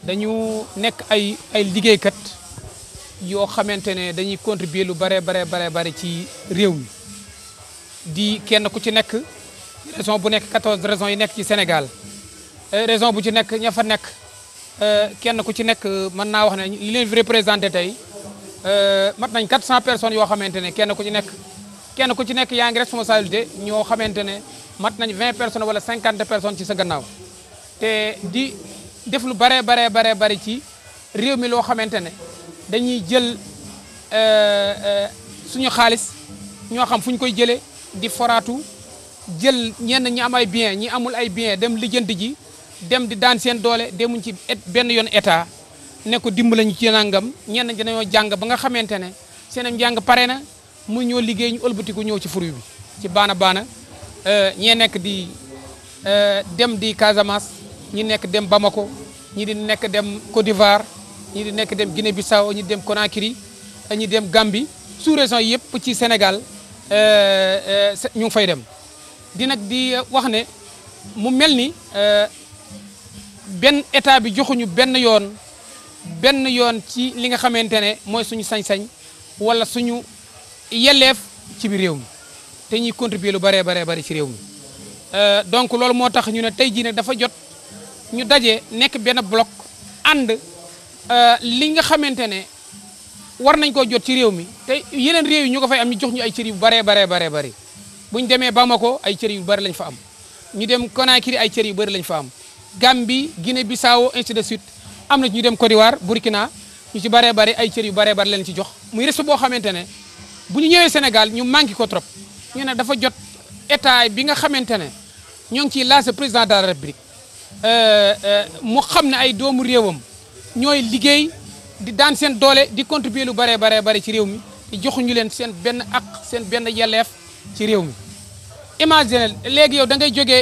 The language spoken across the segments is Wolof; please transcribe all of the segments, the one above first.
dañu nekk ay ay liggéeykat yoo xamante ne dañuy contribuer lu bare bare bare bare ci réew mi di kenn ku ci nekk région bu nekk 14 régions yi nekk ci Sénégal région bu ci nekk ña fa nekk kenn ku ci nekk mën naa wax ne li leen fi représenté tey mat nañ 400 personnes yoo xamante ne kenn ku ci nekk kenn ku ci nekk yaa ngi responsabilité ñoo xamante ne mat nañ 20 personnes wala 50 personnes ci sa gannaaw te di def lu bare bare bare bare ci réew mi loo xamante ne dañuy jël suñu xaalis ñoo xam fu ñu koy jëlee di foraatu jël ñenn ñi am ay bien ñi amul ay bien dem lijjanti ji dem di daan seen doole demuñ ci benn yoon état ne ko dimbala ñu ci nangam ñenn ñi dañoo jàng ba nga xamante ne seen njàng pare na mu ñoo liggéey ñu ëlbatiku ñëw ci fruit bi ci baana baana ñee nekk di dem di Casamance ñi nekk dem Bamako ñi di nekk dem Côte d'Ivoire ñi di nekk dem Guinée Bissau ñi dem Conakry ñi dem Gambie sous région yëpp ci Sénégal ñu ngi fay dem di nag di wax ne mu mel ni benn état bi joxuñu benn yoon benn yoon ci li nga xamante ne mooy suñu sañ-sañ wala suñu yelleef ci biir réew mi te ñuy contribuer lu baree baree bari ci réew mi donc loolu moo tax ñu ne tey jii nag dafa jot ñu daje nekk benn bloc ànd li nga xamante ne war nañ koo jot ci réew mi te yeneen réew yi ñu ko fay am ñu jox ñu ay cër yu baree baree baree bari bu ñu demee Bamako ay cër yu bari lañ fa am ñu dem Conakry ay cër yu bari lañ fa am Gambie Guinée Bissau ainsi de suite am na ñu dem Côte d'Ivoire Burkina ñu ci baree bari ay cër yu baree bari leen ci jox muy respect boo xamante ne bu ñu ñëwee Sénégal ñu manqué ko trop ñu ne dafa jot état bi nga xamante ne ñoo ngi ciy lancé président de la République mu xam ne ay doomu réewam ñooy liggéey di daan seen doole di contribuer lu baree baree bari ci réew mi di joxuñu leen seen benn ak seen benn yelleef ci réew mi imagine léegi yow da ngay jógee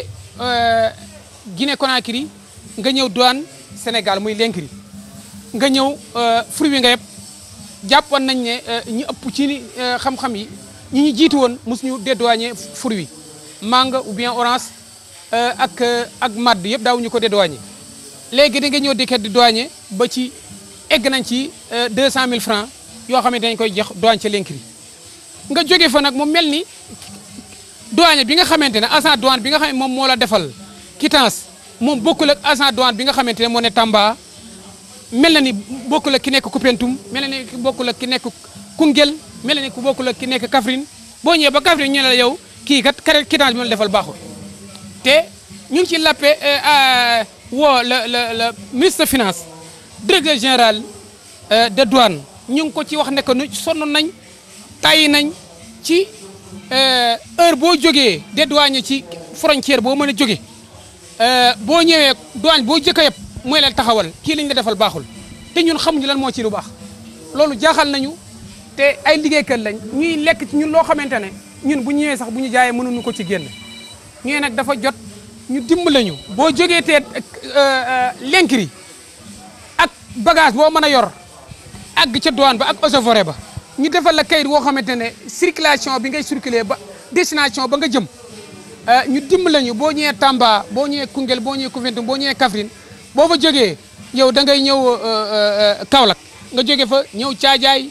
Guinée Conakry nga ñëw douane Sénégal muy Linkri nga ñëw fruit bi nga yëpp jàppoon nañ ne ñu ëpp ci xam-xam yi ñi ñu jiitu woon mosuñu dédouaner fruit wi mangue ou bien orange ak ak madd yëpp daawuñu ko dédouaner léegi da nga ñëw dikkee di douaner ba ci egg nañ ci 200000 francs yoo xamante dañ koy jox douane ca Linkri nga jóge fa nag mu mel ni douane bi nga xamante ne agent douane bi nga xam ne moom moo la defal quittance moom bokkul ak agent douane bi nga xamante ne moo ne Tamba mel na ni bokkul ak ki nekk Koupentoum mel na ni bokkul ak ki nekk Koungheul mel na ni ku bokkul ak ki nekk Kaffrine boo ñëwee ba Kaffrine ñu ne la yow kii kat kare quittance bi ma la defal baaxul te ñu ngi ci lappe woo le le le ministre de finance directeur général de douane ñu ngi ko ci wax ne que nu sonn nañ tàyyi nañ ci heure boo jógee dédouane ci frontière boo mën a jóge boo ñëwee douane boo jëkk a yëpp mooy leen taxawal kii lañ la defal baaxul te ñun xamuñu lan moo ci lu baax loolu jaaxal nañu te ay liggéeykat lañ ñuy lekk ci ñun loo xamante ne ñun bu ñëwee sax bu ñu jaayee mënuñu ko ci génn ñëwee nag dafa jot ñu dimbale ñu boo jógee te Linkri ak bagage boo mën a yor àgg ca douane ba ak eaux et forêt ba ñu defal la kayit woo xamante ne circulation bi ngay circuler ba destination ba nga jëm ñu dimbale ñu boo ñëwee Tamba boo ñëwee Koungheul boo ñëwee Koupentoum boo ñëwee Kaffrine boo fa jógee yow da ngay ñëw Kaolack nga jóge fa ñëw Caajaay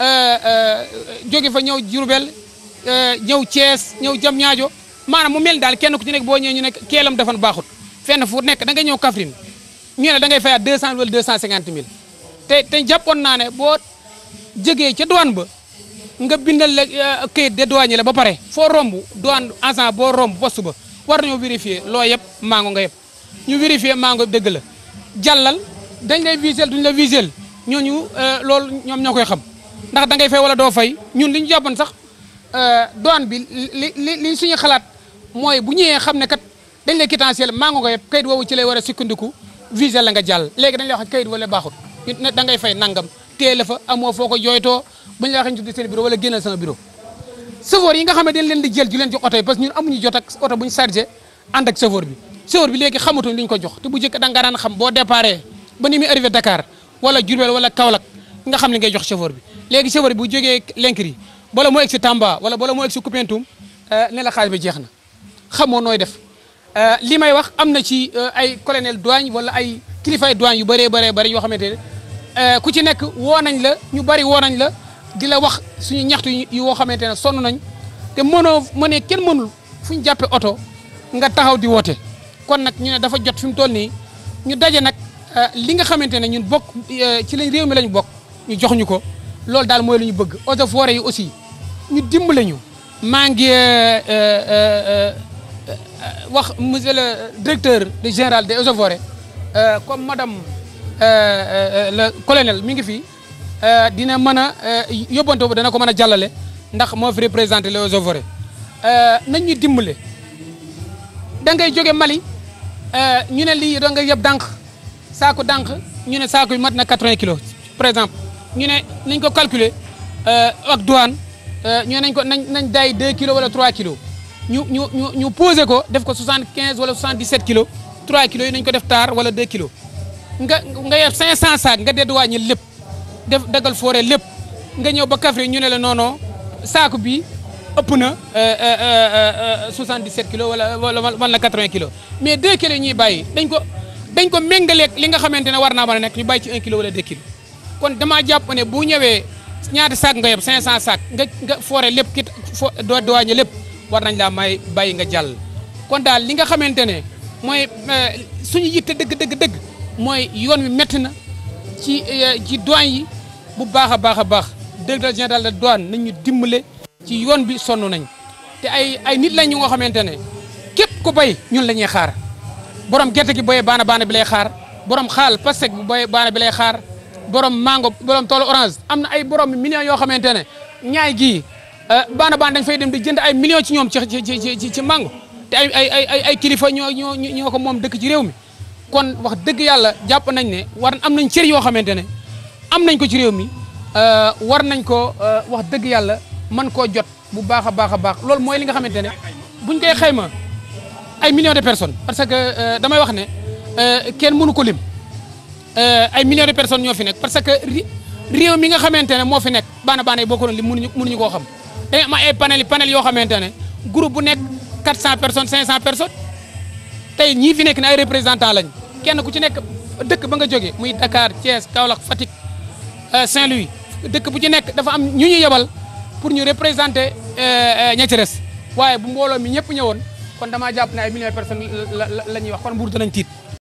jóge fa ñëw Diourbel ñëw Thiès ñëw Diamniadio maanaam mu mel daal kenn ku ci nekk boo ñëwee ñu nekk keelam defan baaxut fenn fu nekk da ngay ñëw Kaffrine ñu ne da ngay fayaat 200 wala 250 mille te te jàppoon naa ne boo jógee ca douane ba nga bindal la këyit de douane la ba pare foo romb douane agent boo romb poste ba war nañoo vérifier loo yëpp mango nga yëpp ñu vérifier mango dëgg la jàllal dañ lay visel duñ la visel ñooñu loolu ñoom ñoo koy xam ndax da ngay fay wala doo fay ñun li ñu jàppoon sax douane bi li li li suñu xalaat mooy bu ñëwee xam ne kat dañ lay quittanciel mango nga yëpp kayit woowu ci lay war a sukkandiku visel la nga jàll léegi dañ lay wax kayit wala baaxut ne da ngay fay nangam téele fa amoo foo ko jooytoo bu ñu la waxee ñu tuddi seen bureau wala génnal sama bureau chauffeur yi nga xam ne dañ leen di jël ju leen jox oto yi parce que ñun amuñu jot ak oto bu ñu chargé ànd ak chauffeur bi chauffeur bi léegi xamatuñ li ñu ko jox te bu njëkk da nga daan xam boo déparé ba ni muy arrivé Dakar wala Diourbel wala Kaolack nga xam li ngay jox chauffeur bi léegi chauffeur bi bu jógee Linkri bala moo egg si Tamba wala bala moo egg si Koupentoum ne la xaalis bi jeex na xamoo nooy def li may wax am na ci ay colonel douane wala ay kilifay douane yu bëree bëree bëri yoo xamante ne ku ci nekk woo nañ la ñu bëri woo nañ la di la wax suñu ñaxtu yi yoo xamante ne sonn nañ te mënoo mënee kenn mënul fu ñu jàppee oto nga taxaw di woote kon nag ñu ne dafa jot fi mu toll nii ñu daje nag li nga xamante ne ñun bokk ci lañ réew mi lañ bokk ñu jox ñu ko loolu daal mooy lu ñu bëgg eaux et forêts yi aussi ñu dimbale ñu maa ngi wax monsieur le directeur de général des eaux et forêts comme madame le colonel mi ngi fi dina mën a yóbbante boobu dana ko mën a jàllale ndax moo fi représenté les eaux et forêts nañ ñu dimbale da ngay jóge Mali ñu ne lii da nga yeb dànq saako dànq ñu ne saako yi mat na 80 kilos par exemple ñu ne nañ ko calculer ak douane ñu ne nañ ko nañ nañ daay 2 kilos wala 3 kilos ñu ñu ñu ñu posé ko def ko 75 wala 77 kilos 3 kilos yi nañ ko def taar wala 2 kilos nga nga yer 500 saak nga dedd wàññi lépp def dagal forêt lépp nga ñëw ba Kaffrine ñu ne la non non saako bi ëpp na 77 kilos wala wala wala 80 kilos mais 2 kilos yi ñuy bàyyi dañ ko dañ ko méngaleeg li nga xamante ne war naa mën a nekk ñu bàyyi ci 1 kilo wala 2 kilos kon damaa jàpp ne bu ñëwee ñaata saak nga yeb 500 saak nga nga forêt lépp kit fo doo douane lépp war nañ laa may bàyyi nga jàll. kon daal li nga xamante ne mooy suñu yitte dëgg dëgg dëgg mooy yoon wi métti na ci ci douane yi bu baax a baax a baax directeur général de douane nañ ñu dimbale ci yoon bi sonn nañ te ay ay nit lañ ñu nga xamante ne képp ku bay ñun la ñuy xaar borom gerte gi boyee baana baana bi lay xaar borom xaal pastèque bu boyee baana bi lay xaar borom mango borom toolu orange am na ay borom millions yoo xamante ne ñaay gii baana baana dañ fay dem di jënd ay millions ci ñoom ci ci ci ci mango te ay ay ay ay kilifa ñoo ñoo ñoo ko moom dëkk ci réew mi kon wax dëgg yàlla jàpp nañ ne war am nañ cër yoo xamante ne am nañ ko ci réew mi war nañ ko wax dëgg yàlla mën koo jot bu baax a baax a baax loolu mooy li nga xamante ne buñ koy xayma ay millions de personnes parce que damay wax ne kenn mënu ko lim ay millions de personnes ñoo fi nekk parce que réew mi nga xamante ne moo fi nekk baana baana yi boo ko doon lim mënuñu mënuñu koo xam dañu am ay panel panel yoo xamante ne groupe bu nekk 400 personnes 500 personnes tey ñii fi nekk ne ay représentants lañ kenn ku ci nekk dëkk ba nga jógee muy Dakar Thiès Kaolack Fatick Saint-Louis dëkk bu ci nekk dafa am ñu ñu yebal pour ñu représenter ña ci res waaye bu mbooloo mi ñëpp ñëwoon kon damaa jàpp ne ay millions de personnes la la ñuy wax kon mbuur danañ tiit